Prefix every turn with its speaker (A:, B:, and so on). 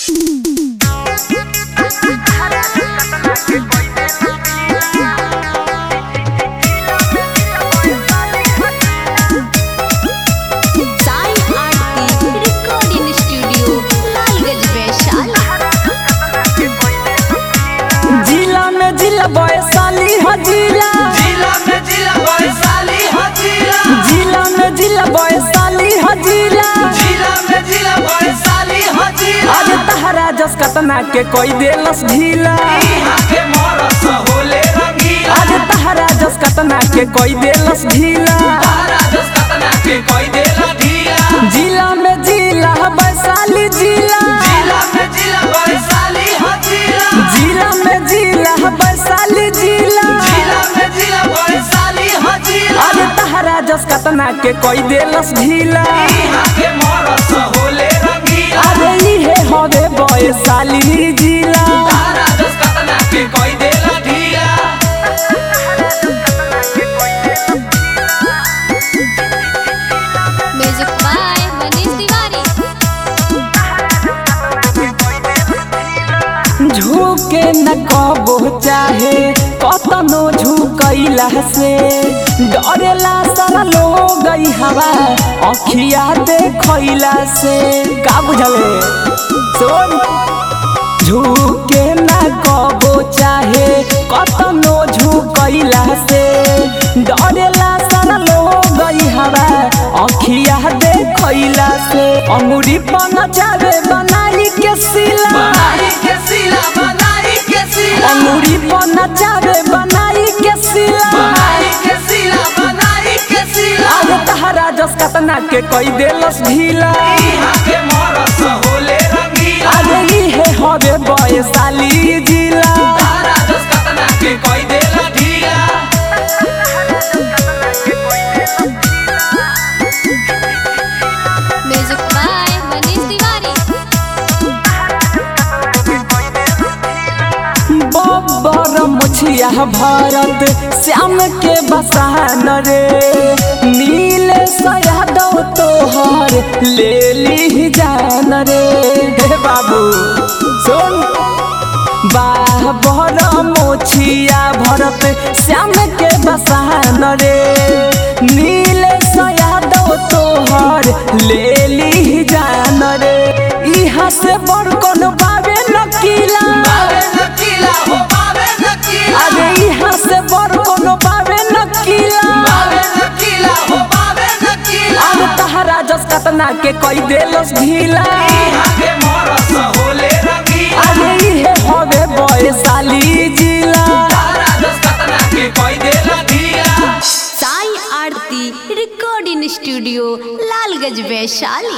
A: साई Aarti recording studio Lalganj Vaishali
B: जिला में जिला वैशाली ह जिला
C: जिला में जिला वैशाली हो जिला
B: जिला में जिला वैशाली ह जिला
C: जिला में जिला वैशाली हो जिला
B: आज तहरा जस कतना के कोई देलस ढीला
C: यहाँ के मरस होले रंगीला
B: आज तहरा जस कतना के कोई देलस ढीला
C: तारा जस कतना के कोई देला ढीला
B: जिला में जिला वैशाली जिला
C: जिला में जिला वैशाली हो जिला
B: जिला में जिला वैशाली जिला
C: जिला में जिला वैशाली हो जिला
B: आज तहरा जस कतना के कोई देलस ढीला
C: यहाँ के मरस होले रंगीला
B: अरे इहे हवे वैशाली जिला
C: तारा जस कतना के कोई देला ढीला
A: म्यूजिक बाय मनीष तिवारी
B: झुके न कबो चाहे कतनो झुकैला से डरेला सारा लोग ई हवा अखिया देखैला से का बुझले सुन झुके न कबो चाहे कतनो झुकैला से डरेला सारा लोग ई हवा अखिया देखैला से अंगुरी पन चावे बनाई के सिला
C: बनाई के सिला बनाई के सिला
B: अंगूरी पर नचावे बनाई के सिला
C: बनाई के सिला बनाई के सिला
B: आज तहरा जस कतना के कोई देलस ढीला
C: यहाँ के मरस होले रंगीला
B: आज इहे हवे वैशाली जिला
C: तारा जस कतना के कोई देला ढीला
A: म्यूजिक बाय मनीष तिवारी
B: बब्बर मुछिया भरत श्याम के बसान रे नील सयादव तोहर ले ली जान रे हे बाबू सुन बाबर मोछिया भरत श्याम के बसान रे नील सयादव तोहर ले ली जान रे इहा से बड़ कौन बाबे नकीला
C: बाबे नकीला हो बाबे नकीला
B: अरे इहा से बड़ कौन बाबे नकीला
C: बाबे नकीला हो बाबे नकीला
B: अब तहरा जस कतना के कोई देलस ढीला
C: यहाँ के मरस होले रंगीला
B: अरे इहे हवे वैशाली जिला
C: तारा जस कतना के कोई देला ढीला
A: साई आरती रिकॉर्डिंग स्टूडियो लालगंज वैशाली